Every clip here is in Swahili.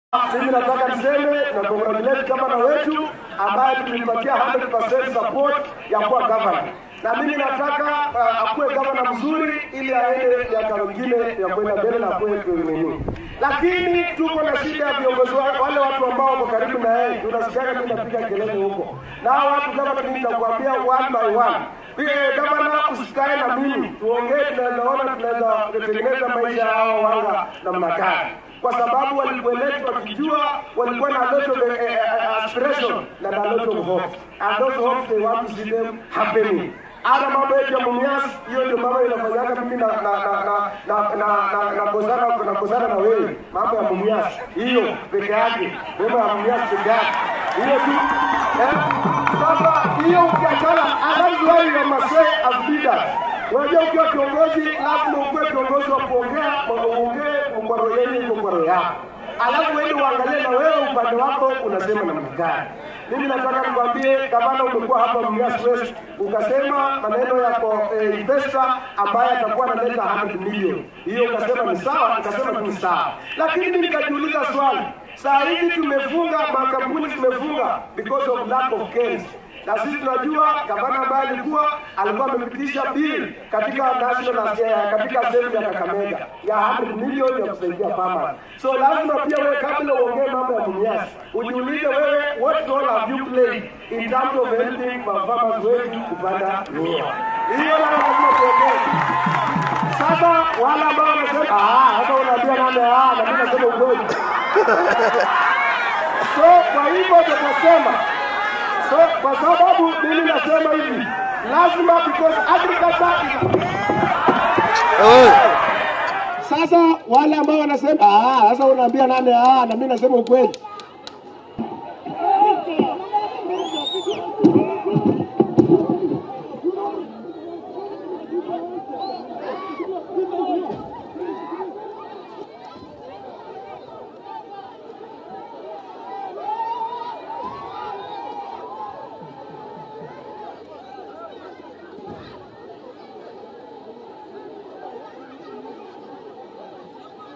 Mimi nataka niseme na congratulate gavana wetu ambaye tulimpatia 100% support ya kuwa gavana, na mimi nataka uh, akuwe gavana mzuri ili aende miaka mingine ya kwenda mbele na kuwe nini. Lakini tuko na shida ya viongozi wa- wale watu ambao wako karibu na yeye, tunasikiaga mimi napiga kelele huko, na hao watu kama mimi nitakwambia one by one Eh, gavana usikae na mimi tuongee, tunawezaona tunaweza kutengeneza maisha ya hao wanga namna gani kwa sababu walikueletwa wakijua walikuwa na lot of eh, eh, aspiration na na lot of hope and those hopes they want to see them happening hata mambo yetu ya Mumias, hiyo ndio mambo inafanyaga mimi na na na na na na na na kozana na kozana na wewe, mambo ya Mumias hiyo peke yake, mambo ya Mumias peke yake hiyo tu eh. Sasa hiyo ukiachana, that's why you must say as leaders Unajua ukiwa kiongozi lazima ukuwe kiongozi wa kuongea, uongee kwa roho yenu iko kwa roho yako. Alafu wewe uangalie na wewe upande wako unasema namna gani. Mimi nataka nikwambie gavana, umekuwa hapa Mumias West ukasema maneno yako eh, investor ambaye atakuwa analeta 100 milioni. Hiyo ukasema ni sawa, ukasema tu ni sawa. Lakini mimi nikajiuliza swali. Saa hizi tumefunga makampuni tumefunga because of lack of cash na sisi tunajua gavana ambaye alikuwa alikuwa amepitisha bili katika national eh, katika sehemu ya Kakamega ya 100 milioni ya kusaidia farmers. So lazima pia wewe kabla uongee mambo ya Mumias ujiulize wewe what role have you played in terms of helping farmers wetu kupanda miwa. Hiyo lazima tuongee. Sasa wale ambao wanasema ah, hata unaambia nani ah, na mimi nasema ukweli. So kwa hivyo tutasema So kwa sababu mimi nasema hivi, lazima because agriculture is sasa wale ambao wanasema ah, sasa unaambia nani ah, na mimi nasema ukweli.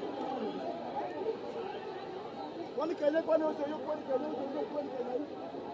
Kwani Kenya kwani wote hiyo kwani Kenya wote hiyo kwani Kenya